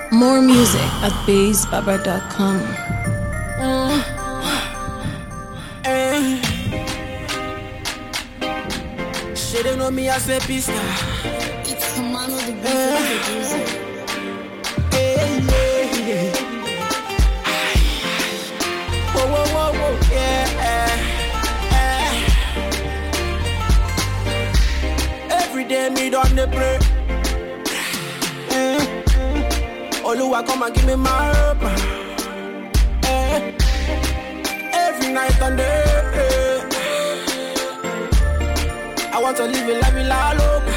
More music at BassBaba.com. She don't know me as a pista. It's Commander the Beat producer. Hey, yeah, yeah. Whoa, whoa, whoa, whoa, yeah. eh. Every day me done the pray. Eh. Oluwa come and give me my hope. Eh. Every night and day. eh. I want to live a life la loca.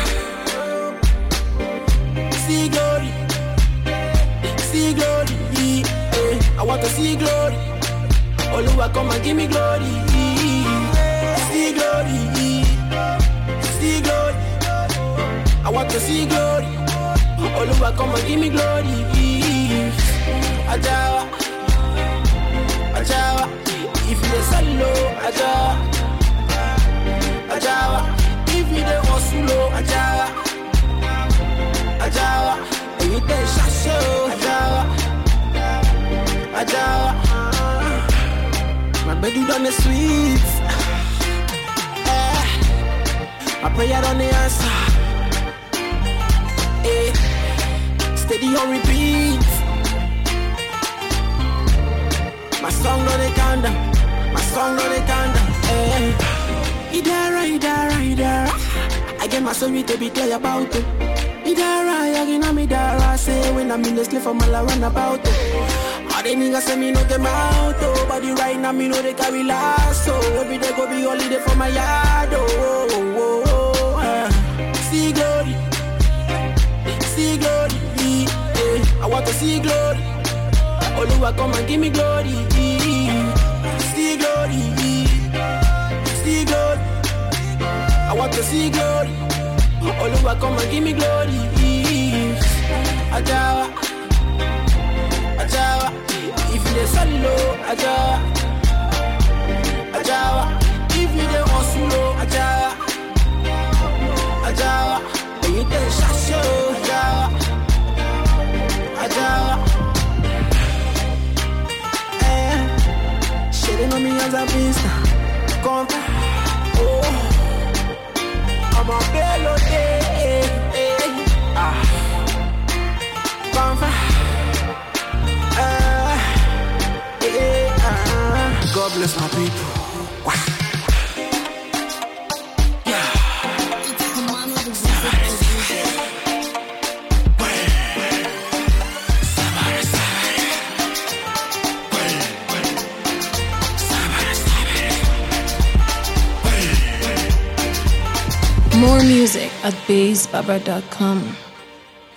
See glory, see glory. eh. I want to see glory. Oluwa come and give me glory. See glory, see glory. I want to see glory. Oluwa come and give me glory. Ajawa, Ajawa. If you say low, Ajawa, Ajawa. If you dey hustle, oh, Ajawa, Ajawa. And you dey shasho, Ajawa, Ajawa. My baby done the sweet. Eh, my prayer on the answer. Eh, steady on repeat. My song on the countdown. My song on the countdown. Eh, Idara, Idara, Idara. I get my story to be clear about it. Idara, again, I'm Idara. Say when I'm in the slip for my la run about it. All the niggas say me no get my out, oh. But the right now me know they carry last, so every day go be holiday for my yard, oh. oh, oh, oh, eh. See glory, see glory, eh. I want to see glory. Oluwa come and give me glory. See glory, see glory. I want to see glory. Oluwa come and give me glory. Ajawa, Ajawa. If you dey solo, Ajawa, Ajawa. If you dey hustle, Ajawa, Ajawa. When you dey shasho, Ajawa, Ajawa. Eh, she dey know me as a pista. Come, oh, I'm a bello day. Ah, come, ah, eh, ah. God bless my people. Wow. Yeah. It's Commander the Beat producer. More music at BassBaba.com.